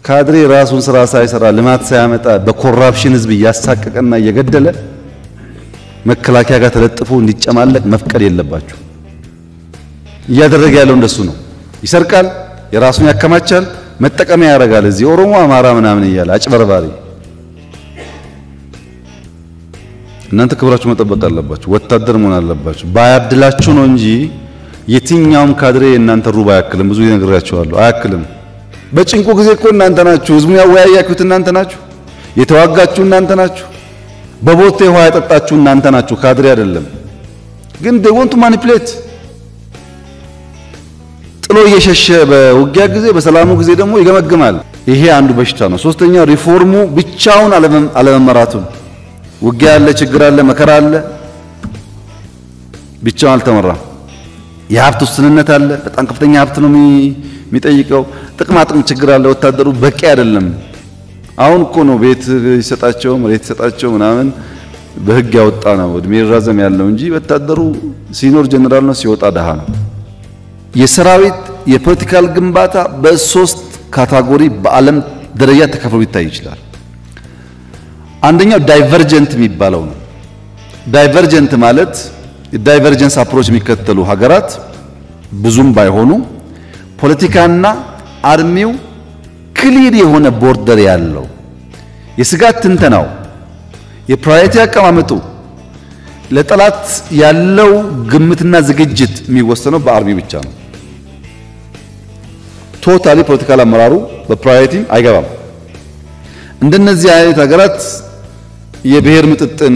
ካድሬ ራሱን ስራ ሳይሰራ ልማት ሳያመጣ በኮራፕሽን ህዝብ እያሳቀቀና እየገደለ መከላከያ ጋር ተለጥፎ እንዲጨማለቅ መፍቀድ የለባችሁ። እያደረገ ያለው እንደሱ ነው። ይሰርቃል፣ የራሱን ያከማቻል፣ መጠቀሚያ ያደርጋል። እዚህ ኦሮሞ፣ አማራ ምናምን እያለ አጭበርባሪ። እናንተ ክብራችሁ መጠበቅ አለባችሁ። ወታደር መሆን አለባችሁ። ባያድላችሁ ነው እንጂ የትኛውም ካድሬ የእናንተ ሩብ አያክልም። ብዙ ይነግራችኋለሁ፣ አያክልም። በጭንቁ ጊዜ እኮ እናንተ ናችሁ። ህዝቡን ያወያያችሁት እናንተ ናችሁ። የተዋጋችሁ እናንተ ናችሁ። በቦቴ ውሃ ያጠጣችሁ እናንተ ናችሁ። ካድሬ አይደለም። ግን they want to manipulate ጥሎ እየሸሸ በውጊያ ጊዜ በሰላሙ ጊዜ ደግሞ ይገመግማል። ይሄ አንዱ በሽታ ነው። ሶስተኛው ሪፎርሙ ብቻውን አለመመራቱን ውጊያ አለ፣ ችግር አለ፣ መከራ አለ። ብቻውን አልተመራም። የሀብት ውስንነት አለ። በጣም ከፍተኛ ሀብት ነው የሚጠይቀው። ጥቅማ ጥቅም ችግር አለ። ወታደሩ በቂ አይደለም። አሁን እኮ ነው ቤት ይሰጣቸው መሬት ይሰጣቸው ምናምን በህግ ያወጣ ነው እድሜ ይራዘም ያለው እንጂ ወታደሩ ሲኖር ጀነራል ነው፣ ሲወጣ ደሃ ነው። የሰራዊት የፖለቲካል ግንባታ በሶስት ካታጎሪ በዓለም ደረጃ ተከፍሎ ሊታይ ይችላል። አንደኛው ዳይቨርጀንት የሚባለው ነው። ዳይቨርጀንት ማለት ዳይቨርጀንስ አፕሮች የሚከተሉ ሀገራት ብዙም ባይሆኑ ፖለቲካና አርሚው ክሊር የሆነ ቦርደር ያለው የስጋት ትንተናው የፕራዮሪቲ አቀማመጡ ለጠላት ያለው ግምትና ዝግጅት የሚወሰነው በአርሚ ብቻ ነው። ቶታሊ ፖለቲካል አመራሩ በፕራዮሪቲ አይገባም። እንደነዚህ አይነት ሀገራት የብሔር ምጥጥን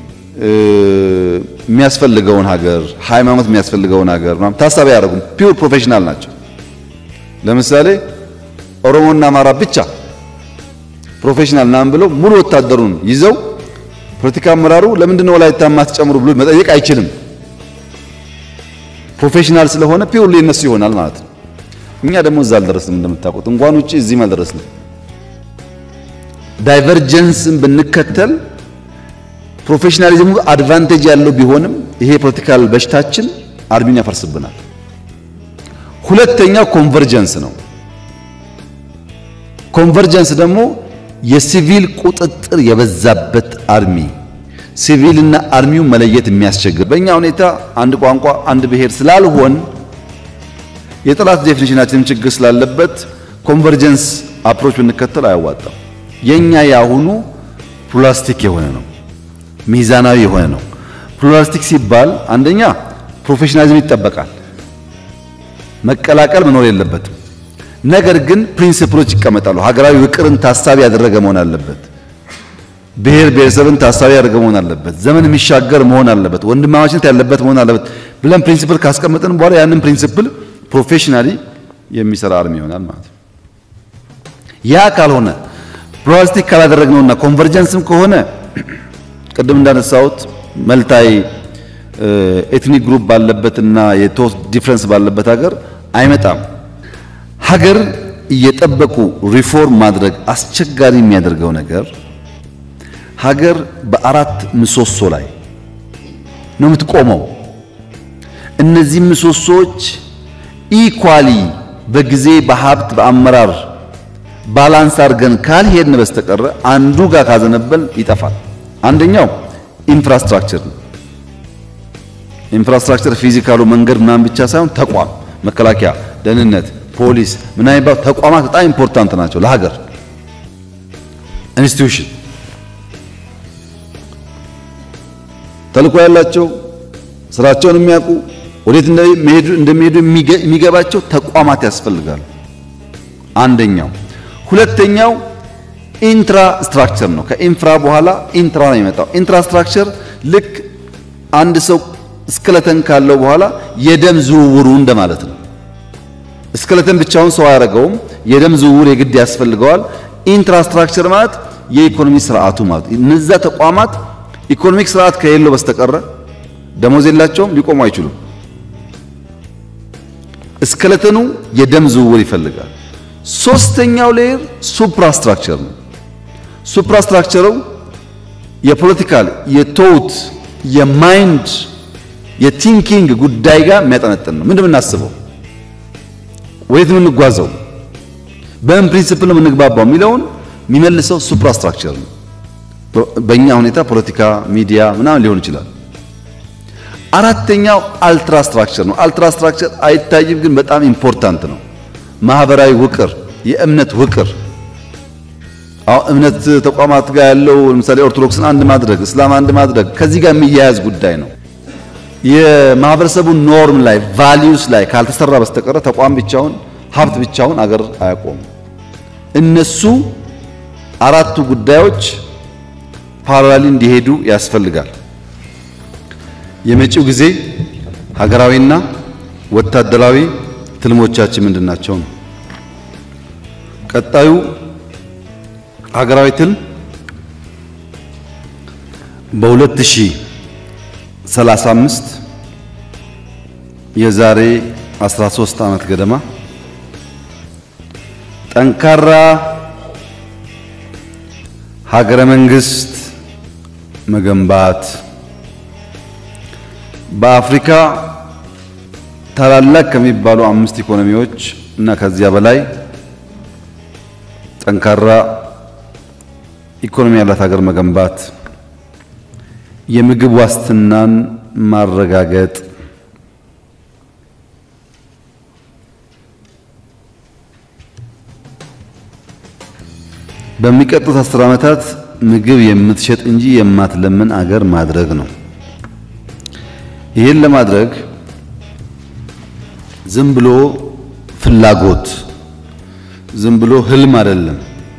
የሚያስፈልገውን ሀገር ሃይማኖት የሚያስፈልገውን ሀገር ምናምን ታሳቢ አያደርጉም። ፒውር ፕሮፌሽናል ናቸው። ለምሳሌ ኦሮሞና አማራ ብቻ ፕሮፌሽናል ናም ብለው ሙሉ ወታደሩን ይዘው ፖለቲካ አመራሩ ለምንድን ነው ወላይታ ማትጨምሩ ብሎ መጠየቅ አይችልም። ፕሮፌሽናል ስለሆነ ፒውርሊ እነሱ ይሆናል ማለት ነው። እኛ ደግሞ እዛ አልደረስንም። እንደምታውቁት እንኳን ውጪ እዚህም አልደረስንም። ዳይቨርጀንስን ብንከተል ፕሮፌሽናሊዝሙ አድቫንቴጅ ያለው ቢሆንም ይሄ ፖለቲካል በሽታችን አርሚን ያፈርስብናል። ሁለተኛው ኮንቨርጀንስ ነው። ኮንቨርጀንስ ደግሞ የሲቪል ቁጥጥር የበዛበት አርሚ ሲቪልና አርሚውን መለየት የሚያስቸግር በእኛ ሁኔታ አንድ ቋንቋ አንድ ብሔር ስላልሆን የጠላት ዴፊኒሽናችንም ችግር ስላለበት ኮንቨርጀንስ አፕሮች ብንከተል አያዋጣም። የኛ ያሁኑ ፕላስቲክ የሆነ ነው፣ ሚዛናዊ የሆነ ነው። ፕሉራሊስቲክ ሲባል አንደኛ ፕሮፌሽናሊዝም ይጠበቃል፣ መቀላቀል መኖር የለበትም። ነገር ግን ፕሪንሲፕሎች ይቀመጣሉ። ሀገራዊ ውቅርን ታሳቢ ያደረገ መሆን አለበት። ብሔር ብሔረሰብን ታሳቢ ያደረገ መሆን አለበት። ዘመን የሚሻገር መሆን አለበት። ወንድማማችነት ያለበት መሆን አለበት ብለን ፕሪንሲፕል ካስቀመጥን በኋላ ያንን ፕሪንሲፕል ፕሮፌሽናሊ የሚሰራ አርሚ ይሆናል ማለት ነው። ያ ካልሆነ ፕሉራሊስቲክ ካላደረግነውና ኮንቨርጀንስም ከሆነ ቅድም እንዳነሳሁት መልታይ ኤትኒክ ግሩፕ ባለበትና የቶስ ዲፍረንስ ባለበት ሀገር አይመጣም። ሀገር እየጠበቁ ሪፎርም ማድረግ አስቸጋሪ የሚያደርገው ነገር ሀገር በአራት ምሰሶ ላይ ነው የምትቆመው። እነዚህ ምሰሶዎች ኢኳሊ በጊዜ በሀብት በአመራር ባላንስ አድርገን ካልሄድን በስተቀረ አንዱ ጋር ካዘነበል ይጠፋል። አንደኛው ኢንፍራስትራክቸር ነው። ኢንፍራስትራክቸር ፊዚካሉ መንገድ ምናምን ብቻ ሳይሆን ተቋም፣ መከላከያ፣ ደህንነት፣ ፖሊስ ምናምን የሚባሉ ተቋማት በጣም ኢምፖርታንት ናቸው ለሀገር ኢንስቲትዩሽን ተልእኮ ያላቸው ስራቸውን የሚያውቁ ወዴት እንደሚሄዱ የሚገባቸው ተቋማት ያስፈልጋሉ። አንደኛው። ሁለተኛው ኢንፍራስትራክቸር ነው። ከኢንፍራ በኋላ ኢንትራ ነው የሚመጣው። ኢንፍራስትራክቸር ልክ አንድ ሰው እስክለተን ካለው በኋላ የደም ዝውውሩ እንደማለት ነው። እስክለተን ብቻውን ሰው አያደርገውም። የደም ዝውውር የግድ ያስፈልገዋል። ኢንፍራስትራክቸር ማለት የኢኮኖሚ ስርዓቱ ማለት እነዛ ተቋማት ኢኮኖሚክ ስርዓት ከሌለው በስተቀረ ደሞዝ የላቸውም፣ ሊቆሙ አይችሉም። እስክለተኑ የደም ዝውውር ይፈልጋል። ሶስተኛው ሌየር ሱፕራስትራክቸር ነው። ሱፕራስትራክቸሩ የፖለቲካል የቶት የማይንድ የቲንኪንግ ጉዳይ ጋር የሚያጠነጥን ነው። ምንድን የምናስበው? ወዴት የምንጓዘው? በምን ፕሪንሲፕል ነው የምንግባባው የሚለውን የሚመልሰው ሱፕራስትራክቸር ነው። በእኛ ሁኔታ ፖለቲካ፣ ሚዲያ ምናምን ሊሆን ይችላል። አራተኛው አልትራ ስትራክቸር ነው። አልትራ ስትራክቸር አይታይም፣ ግን በጣም ኢምፖርታንት ነው። ማህበራዊ ውቅር፣ የእምነት ውቅር አሁን እምነት ተቋማት ጋር ያለው ለምሳሌ ኦርቶዶክስን አንድ ማድረግ፣ እስላም አንድ ማድረግ ከዚህ ጋር የሚያያዝ ጉዳይ ነው። የማህበረሰቡን ኖርም ላይ ቫሊዩስ ላይ ካልተሰራ በስተቀረ ተቋም ብቻውን ሀብት ብቻውን አገር አያቆም። እነሱ አራቱ ጉዳዮች ፓራላሊ እንዲሄዱ ያስፈልጋል። የመጪው ጊዜ ሀገራዊና ወታደራዊ ትልሞቻችን ምንድን ናቸው ነው። ቀጣዩ ሀገራዊ ትልም በ2035 የዛሬ 13 ዓመት ገደማ ጠንካራ ሀገረ መንግስት መገንባት በአፍሪካ ታላላቅ ከሚባሉ አምስት ኢኮኖሚዎች እና ከዚያ በላይ ጠንካራ ኢኮኖሚ ያላት ሀገር መገንባት፣ የምግብ ዋስትናን ማረጋገጥ፣ በሚቀጥሉት አስር ዓመታት ምግብ የምትሸጥ እንጂ የማትለምን አገር ማድረግ ነው። ይህን ለማድረግ ዝም ብሎ ፍላጎት ዝም ብሎ ህልም አይደለም።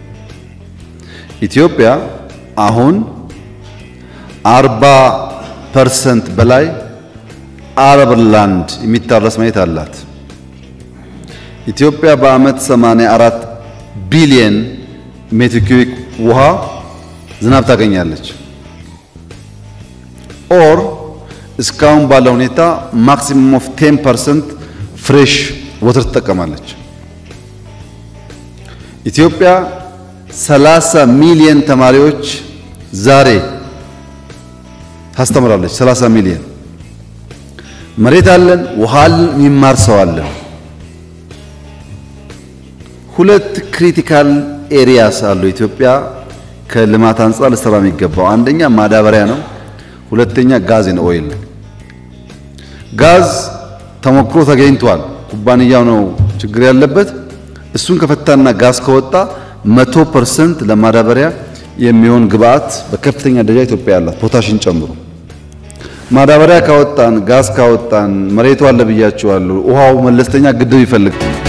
ኢትዮጵያ አሁን አርባ ፐርሰንት በላይ አረብ ላንድ የሚታረስ መሬት አላት። ኢትዮጵያ በዓመት 84 ቢሊየን ሜትር ኪዩቢክ ውሃ ዝናብ ታገኛለች። ኦር እስካሁን ባለው ሁኔታ ማክሲመም ኦፍ 10 ፐርሰንት ፍሬሽ ወተር ትጠቀማለች። ኢትዮጵያ 30 ሚሊየን ተማሪዎች ዛሬ ታስተምራለች። 30 ሚሊየን መሬት አለን፣ ውሃ አለን፣ የሚማር ሰው አለን። ሁለት ክሪቲካል ኤሪያስ አሉ ኢትዮጵያ ከልማት አንጻር ልሰራ የሚገባው አንደኛ ማዳበሪያ ነው፣ ሁለተኛ ጋዝ ነው ኦይል ነው። ጋዝ ተሞክሮ ተገኝቷል። ኩባንያው ነው ችግር ያለበት። እሱን ከፈታና ጋዝ ከወጣ መቶ ፐርሰንት ለማዳበሪያ የሚሆን ግብአት በከፍተኛ ደረጃ ኢትዮጵያ ያላት ፖታሽን ጨምሮ ማዳበሪያ ካወጣን ጋዝ ካወጣን መሬቱ አለ ብያችኋለሁ። ውሃው መለስተኛ ግድብ ይፈልጋል።